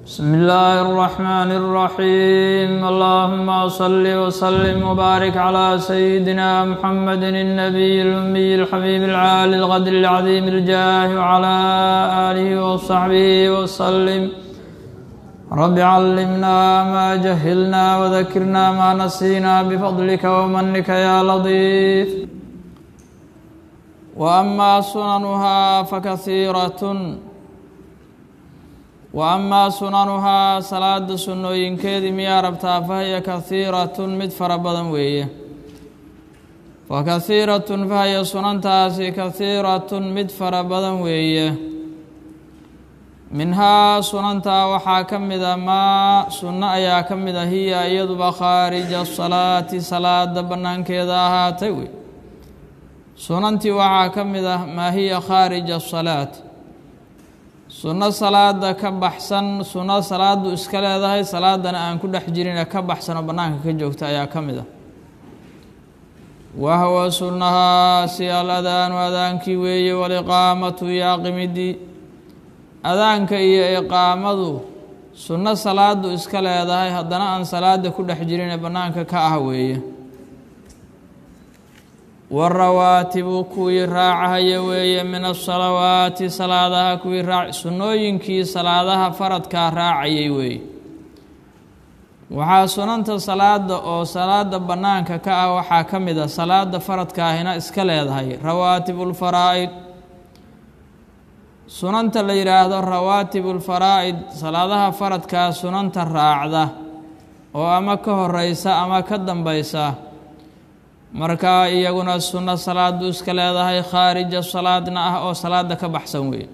بسم الله الرحمن الرحيم اللهم صل وسلم وبارك على سيدنا محمد النبي الأمي الحبيب العالي الغدر العظيم الجاه وعلى آله وصحبه وسلم رب علمنا ما جهلنا وذكرنا ما نسينا بفضلك ومنك يا لطيف وأما سننها فكثيرة wa amaa sunanuhaa salaada sunnooyinkeedii miyaa rabtaa fahiya kahiiratun mid fara badan weeye fa kahiiratun fahiya sunantaasi kahiiratun mid fara badan weeye minhaa sunantaa waxaa ka mida maa sunno ayaa ka mid a hiya iyaduba khaarija salaati salaada bannaankeeda ahaatay wey sunantii waxaa ka mid ah maa hiya khaarija asalaati sunno salaada ka baxsan sunno salaadu iska leedahay salaadana aan ku dhex jirine ka baxsan oo bannaanka ka joogta ayaa ka mid ah wahwa sunnahaasi al adaanu adaankii weeye waliqaamatu iyo aqimidii adaanka iyo iqaamadu sunno salaadu iska leedahay haddana aan salaada ku dhex jirine bannaanka ka ah weeye warawaatibu kuwii raacahaya weeye min asalawaati salaadaha kuwii raac sunnooyinkii salaadaha faradkaa raacayay weeye waxaa sunanta salaada oo salaada bannaanka ka ah waxaa ka mid a salaada faradkaahina iska leedahay rawaatibulfaraa'id sunanta la yidhaahdo rawaatibulfaraa'id salaadaha faradkaa sunanta raacda oo ama ka horeysa ama ka dambeysa markaa iyaguna sunno salaadu iska leedahay khaarija salaadna ah oo salaada ka baxsan weeye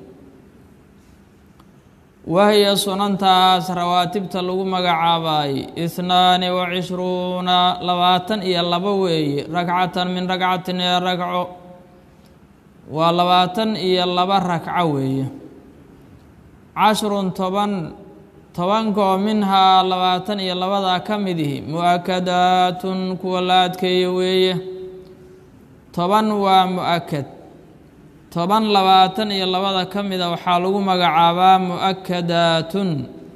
wahiya sunantaas rawaatibta lagu magacaabaay ihnaani wa cishruuna labaatan iyo labo weeye ragcatan min ragcatin ee ragco waa labaatan iyo laba ragco weeye cashrun toban tobankoo minhaa labaatan iyo labadaa ka midihi mu-akadaatun kuwa la adkeeyo weeye toban waa mu-akad toban labaatan iyo labada ka mida waxaa lagu magacaabaa mu-akadaatun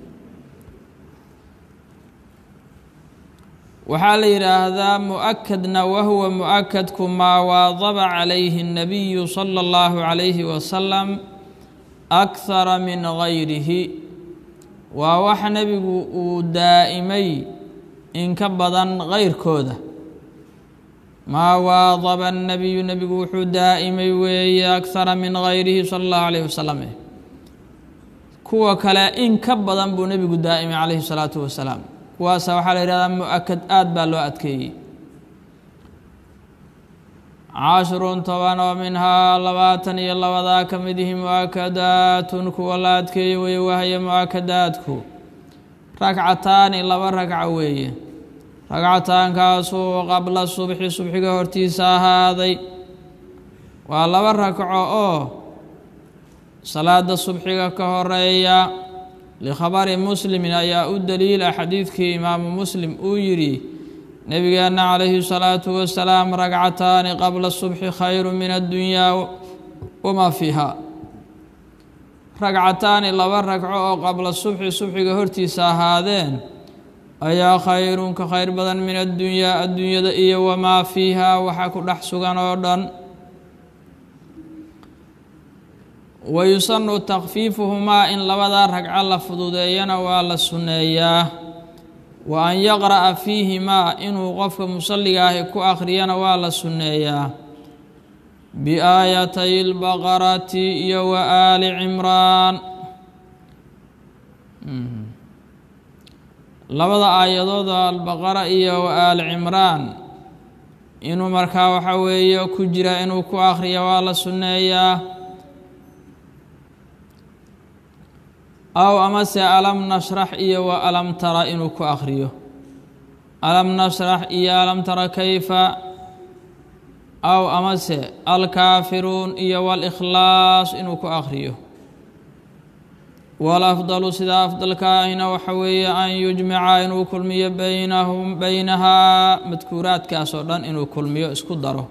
waxaa la yidhaahdaa mu-akadna wahuwa mu-akadku maa waadaba calayhi الnabiyu sala اllahu calayhi wasalam akhara min gayrihi waa wax nebigu uu daa'imay in ka badan kayrkooda maa waadaba annabiyu nebigu wuxuu daa'imay weeye akhara min gayrihi sala allahu calayhi wasalam kuwa kale in ka badan buu nebigu daa'imay calayhi salaatu wasalaam kuwaasa waxaa la yidhahdaa mu-akad aad baa loo adkeeyey cashrun toban oo minhaa labaatan iyo labadaa ka midihi mu-akadaatun kuwa la adkeeye weeye wahaya mu-akadaadku ragcataani laba ragco weeye ragcataankaasuu qabla subxi subxiga hortiisa ahaaday waa laba ragco oo salaada subxiga ka horeeya likhabari muslimin ayaa u daliila xadiidkii imaamu muslim uu yidhi nebigeenna calayhi salaatu wasalaam ragcataani qabla subxi khayru min addunyaa wamaa fiiha ragcataani laba ragco oo qabla subxi subxiga hortiisa ahaadeen ayaa khayrun ka khayr badan min addunyaa adduunyada iyo wamaa fiiha waxa ku dhex sugan oo dhan wayusanu takfiifuhumaa in labadaa ragco la fududeeyana waa la sunneeyaa wa an yaqra'a fiihimaa inuu qofka musalliga ahi ku akhriyana waa la sunneeyaa biaayatay lbaqarati iyo wa aali cimraan labada aayadooda albaqara iyo wa aali cimraan inuu markaa waxa weeye ku jira inuu ku akhriya waa la sunneeyaa aw amase alam nashrax iyo wa alam tara inuu ku akhriyo alam nashrax iyo alam tara kayfa aw amase alkaafiruun iyo walikhlaas inuu ku akhriyo walafdalu sida afdalkaahina waxa weeye an yujmica inuu kulmiyo baynahum beynahaa madkuuraadkaas oo dhan inuu kulmiyo isku daro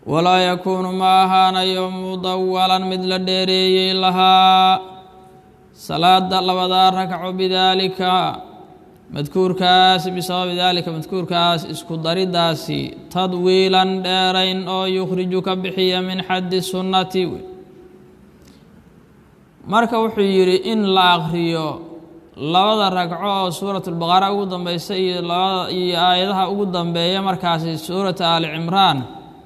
walaa yakuunu ma ahaanayo mudawalan mid la dheereeyey lahaa salaada labadaa ragco bidaalika madkuurkaas bisababi daalika madkuurkaas isku daridaasi tadwiilan dheerayn oo yukhriju ka bixiya min xaddi sunnati marka wuxuu yidhi in la akriyo labada ragco oo suurat lbaqara ugu dambeysa iyo labada iyo aayadaha ugu dambeeya markaasi suurata aali cimraan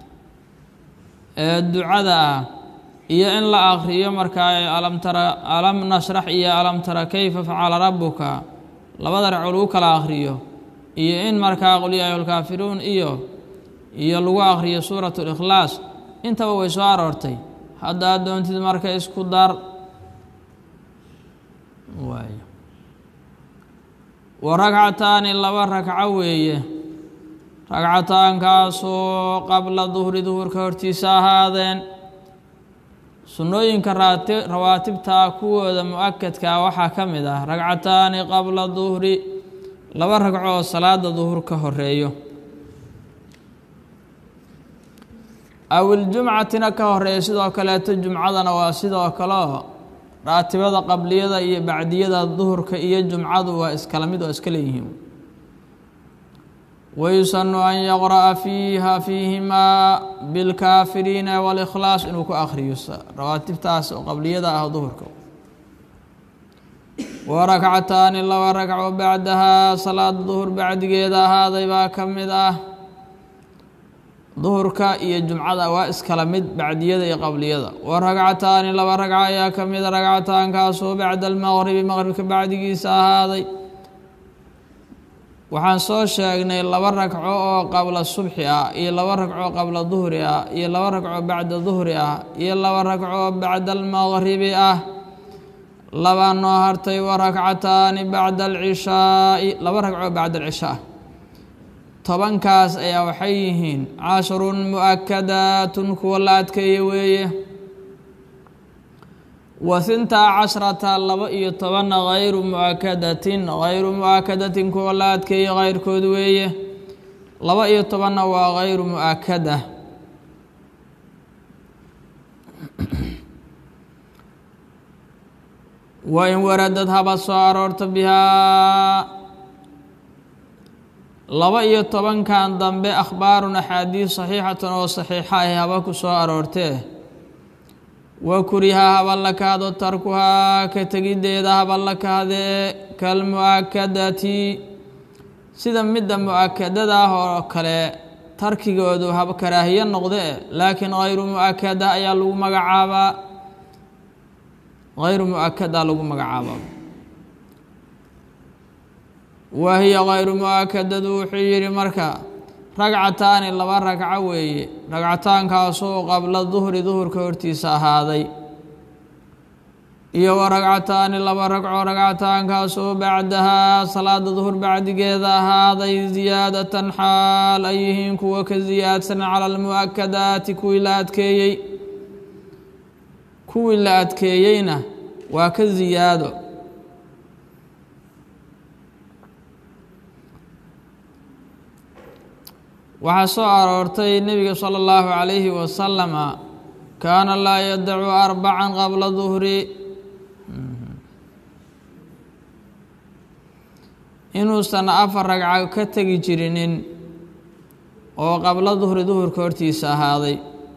ee ducada ah iyo in la akriyo markaa alam tara alam nashrax iyo alam tara kayfa facala rabuka labada ragco lagu kala akriyo iyo in markaa qul yaa ayuhalkaafiruun iyo iyo lagu akriyo suurat likhlaas intaba way soo aroortay haddaad doontid marka isku dar waay wa ragcataani laba ragco weeye ragcataankaasoo qabla duhri duhurka hortiisa ahaadeen sunnooyinka raati rawaatibtaa kuwooda mu-akadkaa waxaa ka mid ah ragcataani qabla duhri laba ragco oo salaada duhur ka horeeyo awiljumcatina ka horeeya sidoo kaleeto jumcadana waa sidoo kaleo raatibada qabliyada iyo bacdiyada duhurka iyo jumcadu waa iskala mid oo iska leeyihiin wayusanu an yaqra'a fiiha fiihimaa bilkaafiriina walikhlaas inuu ku akhriyo rawaatibtaas oo qabliyada ah duhurka wa rakcataani laba ragco bacdahaa salaada duhur bacdigeeda ahaaday baa ka mid ah duhurka iyo jumcada waa iskala mid bacdiyada iyo qabliyada wa ragcataani laba ragco ayaa ka mida ragcataankaasoo bacda almaqribi maqribka bacdigiisa ahaaday waxaan soo sheegnay laba ragco oo qabla subxi ah iyo laba ragco qabla duhri ah iyo laba ragco bacda duhri ah iyo laba ragco bacda almaqribi ah labaa noo hartay wa rakcataani bacda alcishaai laba ragco bacda alcishaa tobankaas ayaa waxay yihiin cashrun mu-akadaatun kuwa la adkeeye weeye wa hintaa cashrata laba iyo tobanna hayru mu-akadatin hayru mu-akadatin kuwa la adkeeye keyrkood weeye laba iyo tobanna waa hayru mu-akada wa in waradad haba soo aroorta bihaa laba iyo tobankan dambe akhbaarun axaadiis saxiixatan oo saxiixa ahi haba ku soo aroortee wa kuriha haba la kahdo tarkuhaa ka tegiddeeda haba la kahdee kalmu-akadati sida midda mu-akadada ah oo kale tarkigoodu haba karaahiyo noqdee laakiin hayru mu-akada ayaa lagu magacaabaa hayru mu-akada lagu magacaabaa wa hiya hayru mu-akadadu wuxuu yidhi marka ragcataani laba ragco weeye ragcataankaasoo qabla duhri duhurka hortiisa ahaaday iyo wa ragcataani laba ragco ragcataankaasoo bacdahaa salaada duhur bacdigeeda ahaaday ziyaadatan xaal ay yihiin kuwa ka ziyaadsan cala almu-akadaati kuwii la adkeeyey kuwii la adkeeyeyna waa ka ziyaado waxaa soo aroortay nebiga sala allahu calayhi wasalama kaana laa yadacu arbacan qabla duhri inuusan afar ragco ka tegi jirinin oo qabla duhri duhurka hortiisa ahaaday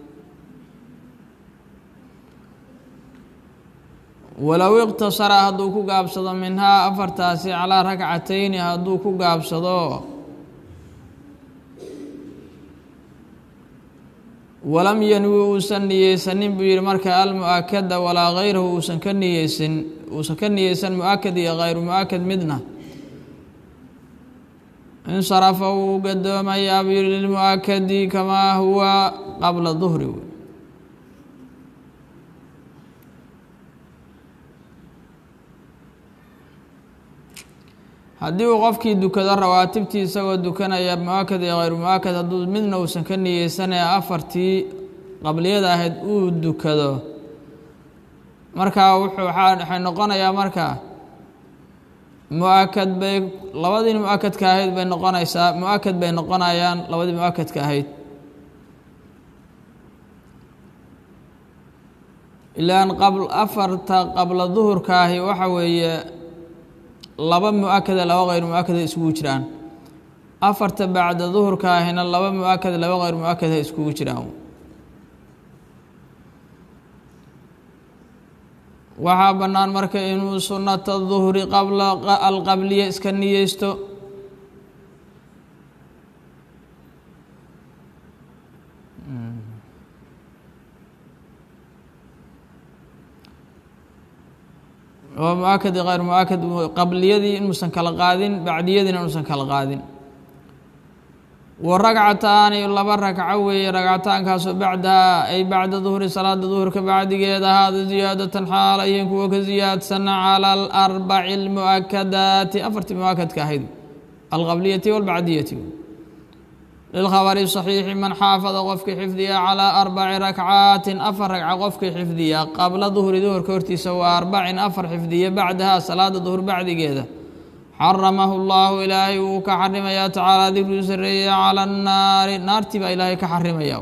walow iqtasara hadduu ku gaabsado minhaa afartaasi calaa rakcatayni hadduu ku gaabsado walam yanwi uusan niyeysanin buu yihi marka almu-akada walaa hayrahu uusan ka niyeysan uusan ka niyeysan mu-akad iyo hayru mu-akad midna insarafa wuu gadoomayaa buu yihi lilmu-akadi kamaa huwa qabla duhri haddii uu qofkii dukado rawaatibtii isagoo dukanaya mu-akad iyo hayru mu-akad hadduu midna uusan ka niyeysanaya afartii qabliyada ahayd uu dukado markaa wuxuu waxay noqonayaa marka mu-akad bay labadii mu-akadka ahayd bay noqonaysaa mu-akad bay noqonayaan labadii mu-akadka ahayd ilaan qabl afarta qabla duhurka ahi waxa weeye laba mu-akada laba keyr mu-akada iskugu jiraan afarta bacda duhurka ahina laba mu-akada laba keyr mu-akada iskugu jiraan waxaa bannaan marka inuu sunnata duhri qabla alqabliya iska niyeysto oo mu-akadi keyr mu-akad qabliyadii inuusan kala qaadin bacdiyadiina inuusan kala qaadin wa ragcataani laba ragco weeye ragcataankaasoo bacdaha ay bacda duhri salaada duhurka bacdigeeda ahaada ziyaadatan xaal ayihiin kuwa ka ziyaadsan cala alarbaci almu'akadaati afartii mu-akadka ahayd alqabliyati walbacdiyati lilkhabari saxiixi man xaafada qofkii xifdiya calaa arbaci rakcaatin afar ragca qofkii xifdiya qabla duhri duhurka hortiisa waa arbacin afar xifdiya bacdaha salaada duhur bacdigeeda xaramahu llahu ilaahay wuu ka xarimayaa tacaala dikruu sareeya cala annaari naartii baa ilaahay ka xarimaya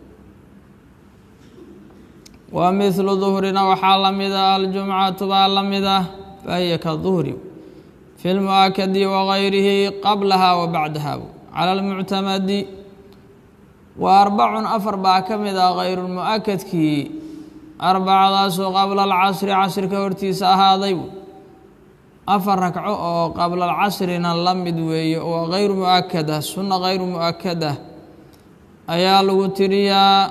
wa mithlu duhrina waxaa la mid ah aljumcatu baa la mid ah fahiya ka duhri fi lmu'akadi wagayrihi qablaha wa bacdaha cala almuctamadi wa arbacun afar baa ka mid ah kayrulmu'akadkii arbacadaasoo qabla alcasri casrika hortiisa ahaaday afar ragco oo qabla alcasrina la mid weeye oo kayru mu-akada sunna kayru mu-akada ayaa lagu tiriyaa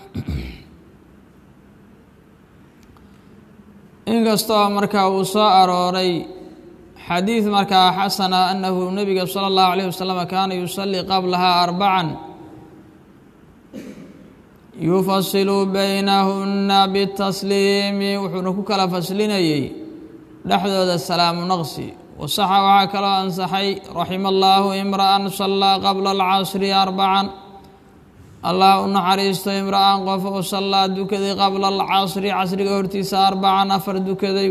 inkastoo markaa uu soo arooray xadiid markaa xasana annahu nebiga sala allahu alayh wasalam kaana yusallii qablahaa arbacan yufasilu baynahunna bitasliimi wuxuuna ku kala faslinayey dhexdooda salaamu naqsi wasaxa waxaa kaloo ansaxay raxima allaahu imra'an sallaa qabla alcasri arbacan allah u naxariisto imra'an qof oo sallaa dukaday qabla alcasri casriga hortiisa arbacan afar dukaday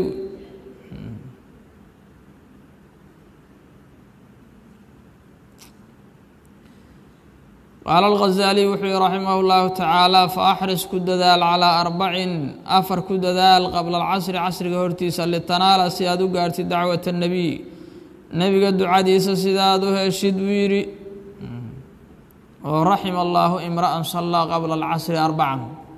qaala alghazaaliy wuxuu yihi raximah اllahu tacaala faaxris ku dadaal calaa arbacin afar ku dadaal qabla alcasri casriga hortiisa litanaala si aad u gaartid dacwat اnebiy nebiga ducadiisa sidaad u heshid buu yidhi oo raxima allaahu imra'an sallaa qabla alcasri arbacan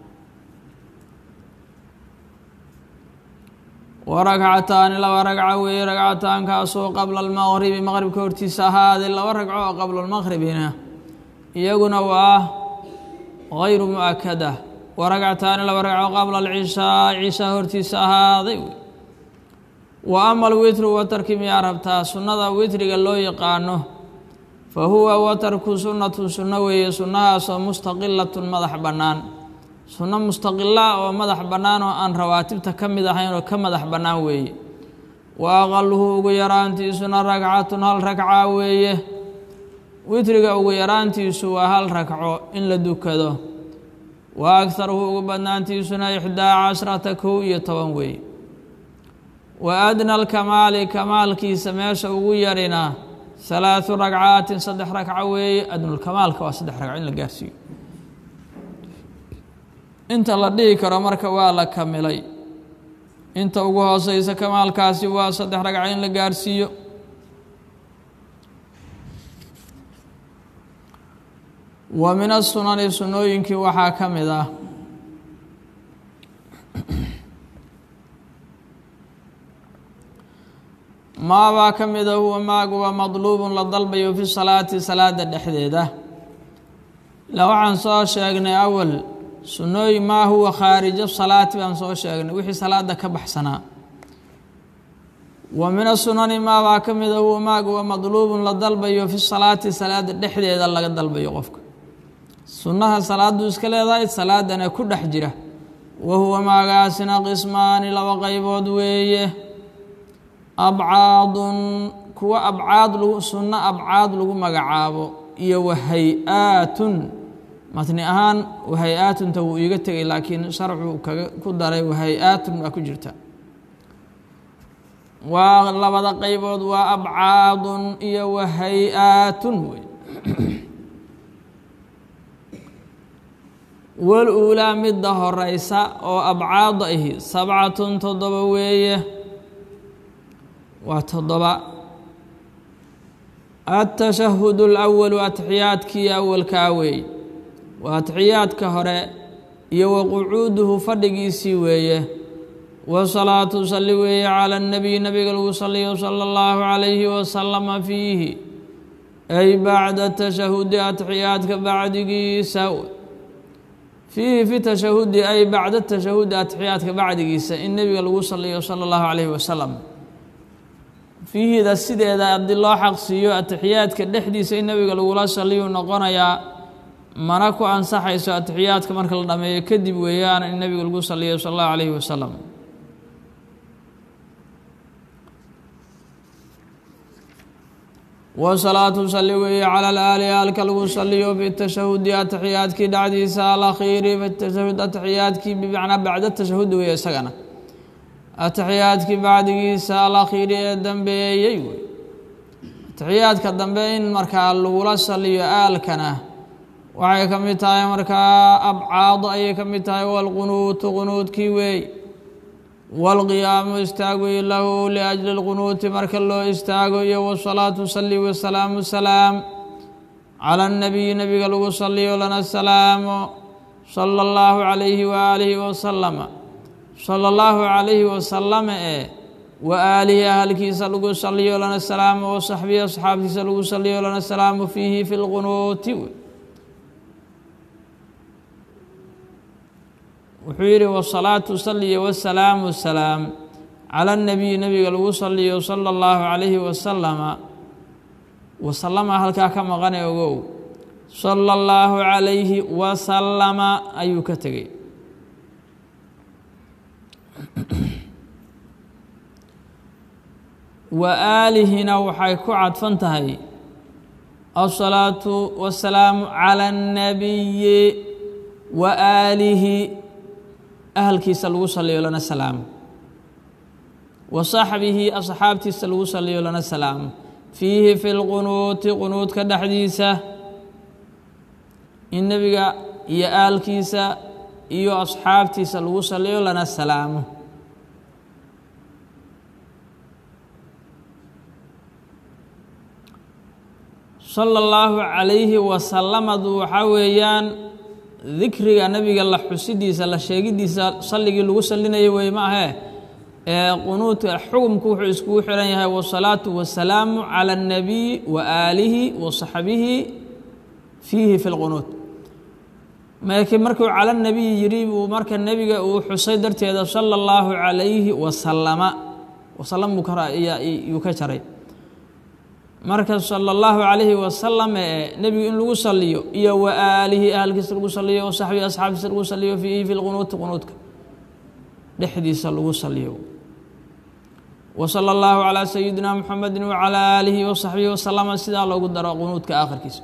wa ragcataani laba ragca weeye ragcataankaasoo qabla almaqribi maqribka hortiisa ahaaday laba ragco oo qabla almaqribina iyaguna waa gayru mu-akada wa ragcataani laba ragco qabla alcishaa cishaa hortiisa ahaaday wa ama alwitru watarkii miyaa rabtaa sunnada witriga loo yaqaano fa huwa watarku sunnatun sunno weeye sunnahaasoo mustaqilatun madax bannaan sunno mustaqila oo madax bannaan oo aan rawaatibta ka mid ahayn oo ka madax bannaan weeye wa aqaluhu ugu yaraantiisuna ragcatun hal ragca weeye witriga ugu yaraantiisu waa hal ragco in la dukado wa agharuhu ugu badnaantiisuna ixdaa cashrata kow iyo toban weeye wa adna alkamaali kamaalkiisa meesha ugu yarina halaathu ragcaatin saddex ragco weeye adnulkamaalka waa saddex ragco in la gaarsiiyo inta la dhihi karo marka waa la kamilay inta ugu hooseysa kamaalkaasi waa saddex ragco in la gaarsiiyo wa min asunani sunnooyinkii waxaa ka mid ah maabaa ka mida huwa maaguwa madluubun la dalbayo fi salaati salaada dhexdeeda ila waxaan soo sheegnay awal sunnooyin maa huwa khaarija salaati baan soo sheegnay wixii salaada ka baxsanaa wa min asunani maabaa ka mida huwa maaguwa madluubun la dalbayo fi salaati salaada dhexdeeda laga dalbayo qofka sunnaha salaaduu iska leedahay salaadana ku dhex jira wa huwa maagaasina qismaani laba qaybood weeye abcaadun kuwa abcaad lagu sunno abcaad lagu magacaabo iyo wahay-aatun matni ahaan wahay-aatunta wuu iiga tegay laakiin sharcuu kaga ku daray wahay-aatun baa ku jirta waa labada qaybood waa abcaadun iyo wahay-aatun wey wal uulaa midda horeysa oo abcaada ahi sabcatun toddoba weeye waa toddoba atashahudu alawalu atixiyaadkii awalkaa weeye waa atixiyaadka hore iyo wa qucuuduhu fadhigiisii weeye wasalaatu salli weeye cala annabiy nabiga lagu saliyo sala allahu calayhi wasalama fiihi ay bacda tashahudi atixiyaadka bacdigiisa fiihi fi tashahudi ay bacda tashahudi atixiyaadka bacdigiisa in nebiga lagu saliyo sala allahu calayhi wasalam fiihida sideeda haddii loo xaqsiiyo atixiyaadka dhexdiisa in nebiga lagula saliyu noqonayaa mana ku ansaxayso atixiyaadka marka la dhameeyo kadib weeyaan in nebiga lagu saliyo sala allahu calayhi wasalam wasalaatu salli weeye cala alaali aalka lagu saliyo fi tashahudi atixiyaadkii dhacdiisa alakhiiri fi tashahud atixiyaadkii bimacnaa bacda tashahudi weeye isagana atixiyaadkii bacdigiisa alakhiiri ee dambeeyey wey atixiyaadka dambe in markaa lagula saliyo aalkana waxay ka mid tahay markaa abcaado ayay ka mid tahay walqunuutu qunuudkii weey walqiyaamu istaag wey lahu liajli lqunuuti marka loo istaago iyo wasalaatu sali wasalaamu salaam cala annabiyi nabiga lagu saliyo lana salaamo sala allahu calayhi waaalihi wasalama sala allahu calayhi wasalama ee wa aalihi ahalkiisa lagu saliyo lana salaamo wa saxbihi asxaabtiisa lagu saliyo lana salaamo fiihi fi lqunuuti wuxuu yidhi wasalaatu saliyo wasalaamu salaam cala annabiyi nabiga lagu saliyo sala allahu calayhi wasalama wasalama halkaa ka maqane ogow sala allahu calayhi wasalama ayuu ka tegey wa aalihina waxay ku cadfan tahay asalaatu wasalaamu cala annabiyi wa aalihi ahalkiisa lagu saliyo lana salaamo wa saxbihi asxaabtiisa lagu saliyo lana salaamo fiihi fi lqunuuti qunuudka dhexdiisa in nebiga iyo aalkiisa iyo asxaabtiisa lagu saliyo lana salaamo sala allahu calayhi wasalamadu waxaa weeyaan dikriga nebiga la xusidiisa la sheegidiisa salligii lagu salinayo wey ma ahee ee qunuudka xukumku wuxuu iskugu xiran yahay wasalaatu wasalaamu cala annabiyi wa aalihi wa saxbihi fiihi fi lqunuud markii markuu cala nabiyi yidhi buu marka nebiga uu xusay darteeda sala allahu calayhi wasalama wasalam buu yuu ka jaray marka sala allahu calayhi wasalam ee nebigu in lagu saliyo iyo wa aalihi ahalkiisa lagu saliyo wa saxbihi asxaabtiisa lagu saliyo fiihi fi lqunuuti qunuudka dhexdiisa lagu saliyo wa sala allahu calaa sayidina muxamedi wacalaa aalihi wa saxbihi wasalama sidaa loogu daro qunuudka aakhirkiisa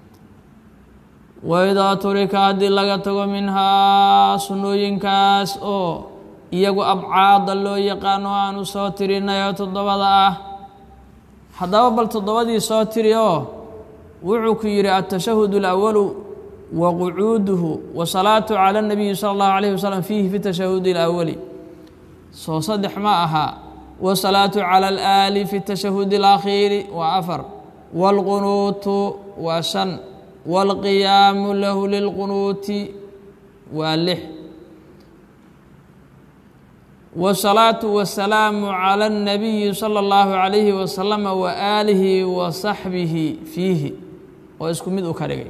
waidaa turika haddii laga tago minhaa sunnooyinkaas oo iyagu abcaada loo yaqaano aanu soo tirinayo toddobada ah haddaba bal toddobadii soo tiri oo wuxuu ku yidhi altashahud اlawalu wa qucuuduhu wa salaatu cala اnabiyi sala اllahu alayh wasalam fiihi fi tashahudi اlawali soo saddex ma aha wasalaatu cala alaali fi tashahudi اlakhiiri waa afar wاlqunuutu waa shan wاlqiyaamu lahu lilqunuuti waa lix wsalaatu wasalaamu cala اnabiyi sala اllahu calayhi wasalama wa aalihi wa saxbihi fiihi oo isku mid u ka dhigay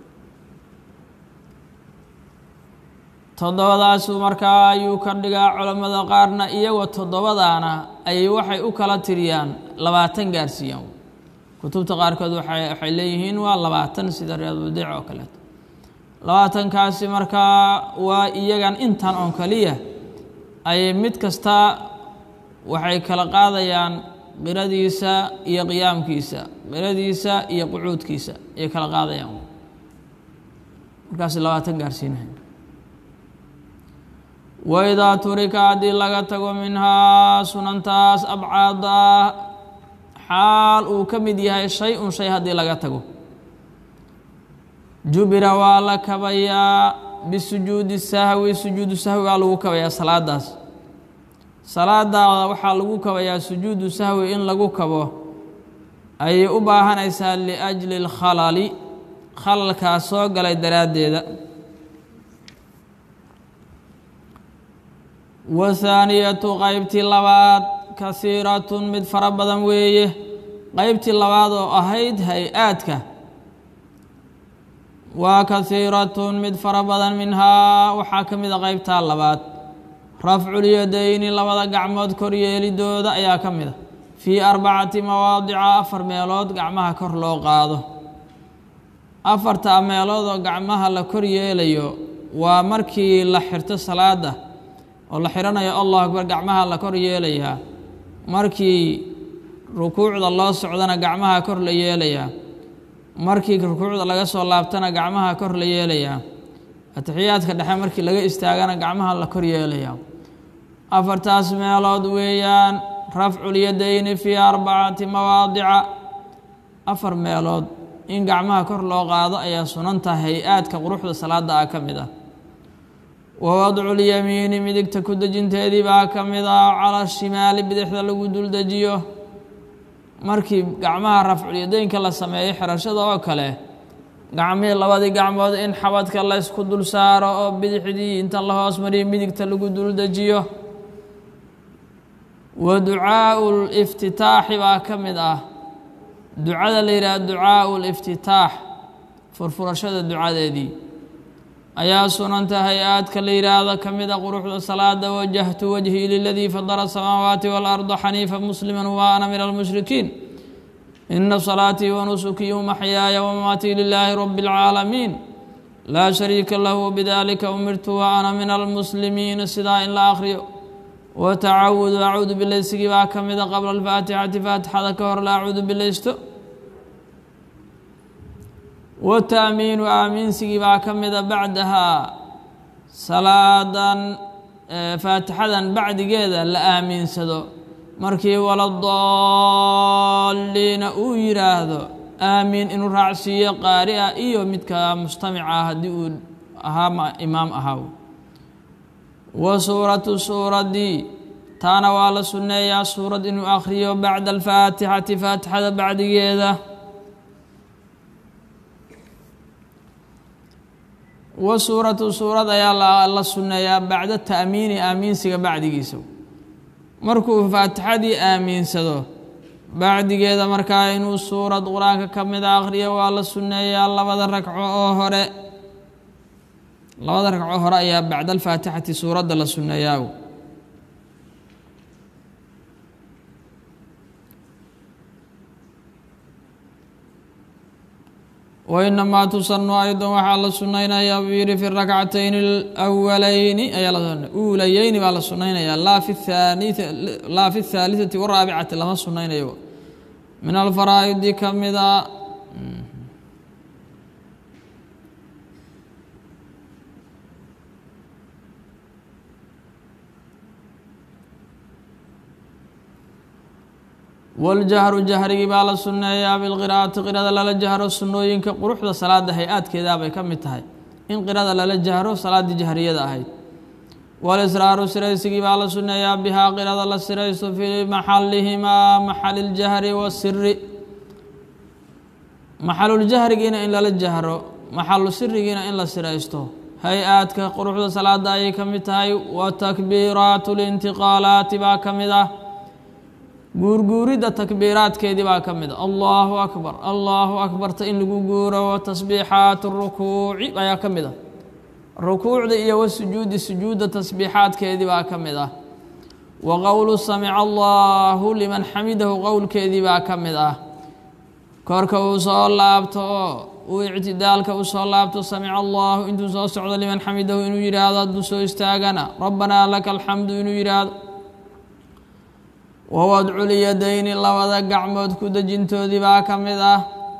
toddobadaasu markaa ayuu ka dhigaa culammada qaarna iyagoo toddobadaana ayay waxay u kala tiriyaan labaatan gaarsiiyaan kutubta qaarkood waxay leeyihiin waa labaatan sida riyaaduldiic oo kaleeto labaatankaasi markaa waa iyagan intan oon kaliya ayay mid kasta waxay kala qaadayaan qiradiisa iyo qiyaamkiisa qiradiisa iyo qucuudkiisa ayay kala qaadayaan markaas labaatan gaarsiinahay waidaa turika haddii laga tago minhaa sunantaas abcaada xaal uu ka mid yahay shay un shay haddii laga tago jubira waa la kabayaa bisujuudi sahwi sujuudu sahwi waa lagu kabayaa salaadaas salaadaada waxaa lagu kabayaa sujuudu sahwi in lagu kabo ayay u baahanaysaa liajli اlkhalali khalalkaas soo galay daraaddeeda wathaaniyatu qeybtii labaad kasiiratun mid fara badan weeye qeybtii labaad oo ahayd hay-aadka waa kasiiratun mid fara badan minhaa waxaa ka mid a qeybtaa labaad rafculyadayni labada gacmood koryeelidooda ayaa ka mid a fii arbacati mawaadica afar meelood gacmaha kor loo qaado afartaa meelood oo gacmaha la kor yeelayo waa markii la xirto salaada oo la xiranayo allahu akbar gacmaha la kor yeelayaa markii rukuucda loo socdana gacmaha kor la yeelayaa markii rukuucda laga soo laabtana gacmaha kor la yeelayaa atixiyaadka dhexe markii laga istaagana gacmaha la kor yeelayaa afartaas meelood weeyaan rafculyadayni fii arbacati mawaadica afar meelood in gacmaha kor loo qaado ayaa sunanta hay-aadka quruxda salaada ah ka mid ah wa wadculyamiini midigta ku dejinteedii baa ka mid ah cala shimaali bidixda lagu duldejiyo markii gacmaha rafculyadaynka la sameeyo xirashada oo kale gacmihii labadii gacmood in xabadka laysku dul saaro oo bidixdii inta la hoos mariyo midigta lagu duldejiyo wa ducaau liftitaaxi baa ka mid ah ducada la yidhaha ducaau liftitaax furfurashada ducadeedii ayaa sunanta hay-aadka la yidhaahdo ka mid a quruxda salaada wajahtu wajhii liladii fadara asamaawaati waalarda xaniifa muslima wa ana min almushrikiin ina salaatii wanusukii wamaxyaaya wamamaatii lilaahi rabi اlcaalamiin laa shariika lahu bidalika umirtu wa ana min almuslimiina sidaa in la akhriyo watacawudu acuudu bilaysigii baa ka mida qabla alfaatixati faatixada ka hor la acuudu bilaysto wataamiinu aaminsigii baa ka mida bacdahaa salaadan faatixadan bacdigeeda la aaminsado markii waladaliina uu yidhaahdo aamiin inuu raacsiiyo qaari ah iyo midka mustamica haddii uu ahaa imaam ahaa wa suuratu suuradii taana waa la sunneeyaa suurad inuu akhriyo bacda alfaatixati faatixada bacdigeeda wa suuratu suurad ayaa la sunneeyaa bacda ta'miini aamiinsiga bacdigiisa markuu faatixadii aamiinsado bacdigeeda markaa inuu suurad qur-aanka ka mida akhriyo waa la sunneeyaa labada ragco oo hore labada ragco hore ayaa bacda alfaatixati suuradda la sunneeyaa wainamaa tusanu aydan waxaa la sunaynayaa buu yihi fi rakcatayni اlأwalayni ayaa uulayeyni baa la sunaynayaa laa fi laa fi الthaaliثati waraabicati lama sunaynayo min alfaraa'idi ka mida waljahru jahrigii baa la sunneeyaa bilqiraa'ati qirada lala jahro sunnooyinka quruxda salaada hay-aadkeedaa bay ka mid tahay in qirada lala jahro salaaddii jahriyada ahayd walisraaru siraysigii baa la sunneeyaa bihaa qirada la siraysto fii maxalihimaa maxaliljahri wasiri maxaluljahrigiina in lala jahro maxalu sirigiina in la siraysto hay-aadka quruxda salaada ayay ka mid tahay wa takbiiraatu lintiqaalaati baa ka mid ah guurguuridda takbiiraadkeedii baa ka mid a allahu akbar allahu akbarta in lagu guuro wa tasbiixaat rukuuci ayaa ka mid ah rukuucda iyo wa sujuudi sujuudda tasbiixaadkeedii baa ka mid ah wa qowlu samica allahu liman xamidahu qowlkeedii baa ka mid ah korka uu soo laabto oo uu ictidaalka u soo laabto samica allahu intuu soo socdo liman xamidahu inuu yidhaahdo hadduu soo istaagana rabbanaa laka alxamdu inuu yidhaahdo wawadculyadayni labada gacmood ku dejintoodii baa ka mid ah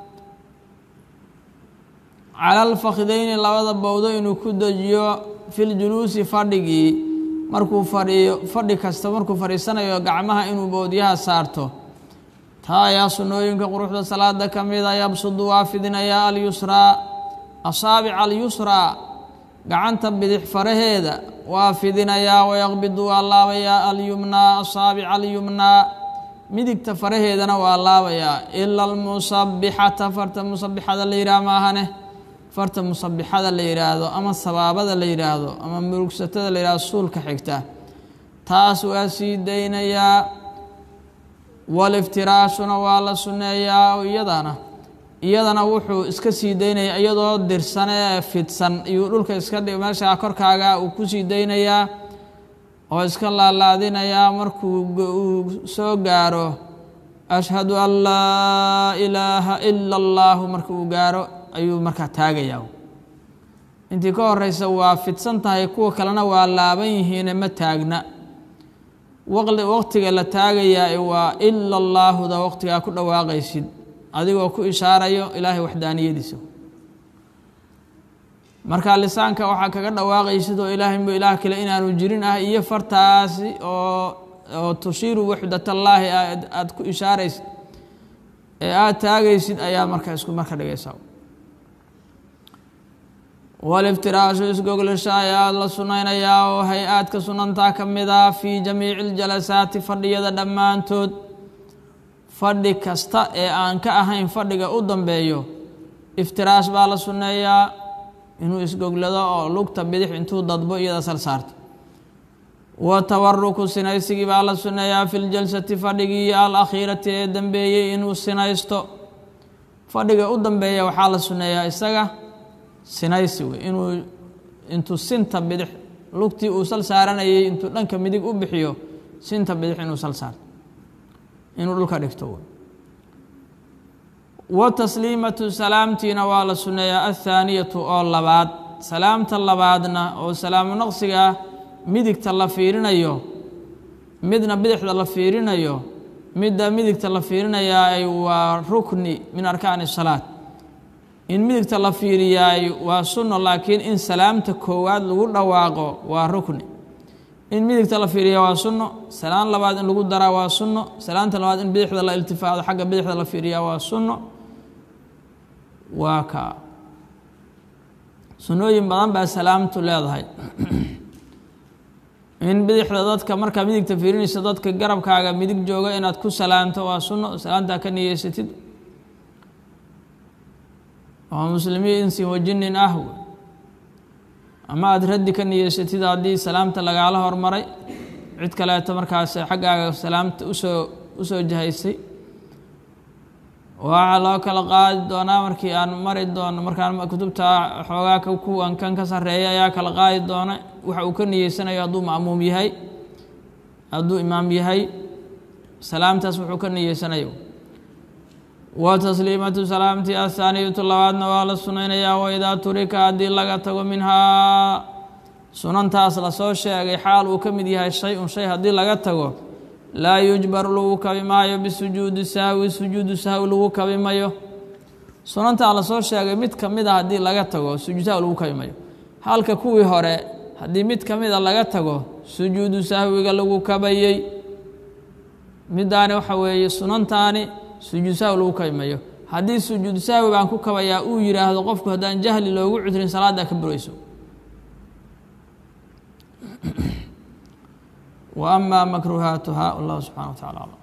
cala alfakidayni labada bowdo inuu ku dejiyo filjuluusi fadhigii markuu fadhiyo fadhi kasta markuu fadhiisanayo gacmaha inuu bowdyaha saarto taa ayaa sunnooyinka quruxda salaada ka mida yabsudu waa fidinayaa alyusraa asaabica alyusraa gacanta bidix faraheeda waa fidinayaa wayaqbidu waa laabayaa alyumnaa asaabica alyumnaa midigta faraheedana waa laabayaa ila almusabixata farta musabixada la yidhaah maahane farta musabixada la yidhaahdo ama sabaabada la yidhaahdo ama murugsatada la yidhahdo suulka xigta taas waa sii daynayaa waliftiraashuna waa la sunneeyaa iyadana iyadana wuxuu iska sii daynaya iyadoo dirsan ee fidsan iyuu dhulka iska meesha korkaaga uu ku sii daynayaa oo iska laalaadinayaa markuu uu soo gaaro ashhadu an laa ilaaha ila allahu marka uu gaaro ayuu markaa taagayaa intii ka horeysa waa fidsan tahay kuwa kalena waa laaban yihiine ma taagna waqtiga la taagayaa waa ila allaahuda waqtigaa ku dhawaaqaysid adigoo ku ishaarayo ilaahay waxdaaniyadiisa marka lisaanka waxaa kaga dhawaaqaysid oo ilaahay mo ilaah kale inaanu jirin ah iyo fartaasi oo oo tushiiru waxdatallaahi aada ku ishaaraysid ee aada taagaysid ayaa marka isku marka dhigaysaa waliftiraashu isgoglasha ayaa la sunaynayaa oo hay-aadka sunantaa ka mid ah fii jamiici iljalasaati fadhiyada dhammaantood fadhi kasta ee aan ka ahayn fadhiga u dambeeyo iftiraash baa la sunneeyaa inuu isgoglado oo lugta bidix intuu dadbo iyada sal saarto wa tawaruku sinaysigii baa la sunneeyaa fi ljalsati fadhigii alakhiirati ee dambeeyey inuu sinaysto fadhiga u dambeeya waxaa la sunneeyaa isaga sinaysi wey inuu intuu sinta bidix lugtii uu sal saaranayay intuu dhanka midig u bixiyo sinta bidix inuu sal saarto inuu dhulka dhigto wa tasliimatu salaamtiina waa la sunneeyaa athaaniyatu oo labaad salaamta labaadna oo salaamu naqsiga ah midigta la fiirinayo midna bidixda la fiirinayo midda midigta la fiirinayaay waa rukni min arkaani salaat in midigta la fiiriyaay waa sunno laakiin in salaamta koowaad lagu dhawaaqo waa rukni in midigta la fiiriya waa sunno salaan labaad in lagu daraa waa sunno salaanta labaad in bidixda la iltifaado xagga bidixda la fiiriyaa waa sunno waa kaa sunnooyin badan baa salaamtu leedahay in bidixda dadka markaa midigta fiirinaysa dadka garabkaaga midig jooga inaad ku salaamto waa sunno salaantaa ka niyeysatid oo muslimiin insi wajinin ah ama aada raddi ka niyeysatid haddii salaamta lagaala hormaray cid kaleeto markaas xaggaaga salaamta usoo usoo jahaysay waxaa loo kala qaadi doonaa markii aan mari doono markaan kutubta xoogaa kuwan kan ka sarreeya ayaa kala qaadi doona waxa uu ka niyeysanayo hadduu ma'muum yahay hadduu imaam yahay salaamtaas wuxuu ka niyeysanayo wa tasliimatu salaamtii athaaniyatu labaadna waa la sunaynayaa waidaa turika haddii laga tago minhaa sunantaas lasoo sheegay xaal uu ka mid yahay shay-un shay haddii laga tago laa yujbaru lagu kabi maayo bisujuudi sahwi sujuudu sahwi lagu kabi mayo sunantaa lasoo sheegay mid ka mid a haddii laga tago sujuud sahwi lagu kabi mayo halka kuwii hore haddii mid ka mid a laga tago sujuudu sahwiga lagu kabayey middaani waxa weeye sunantaani sujuud sahwi lagu kabi mayo haddii sujuud sahwi baan ku kabayaa uu yidhaahdo qofku haddaan jahli loogu cudrin salaaddaa ka burayso wa ama makruhaatuha wallahu subxana wa tacala aclam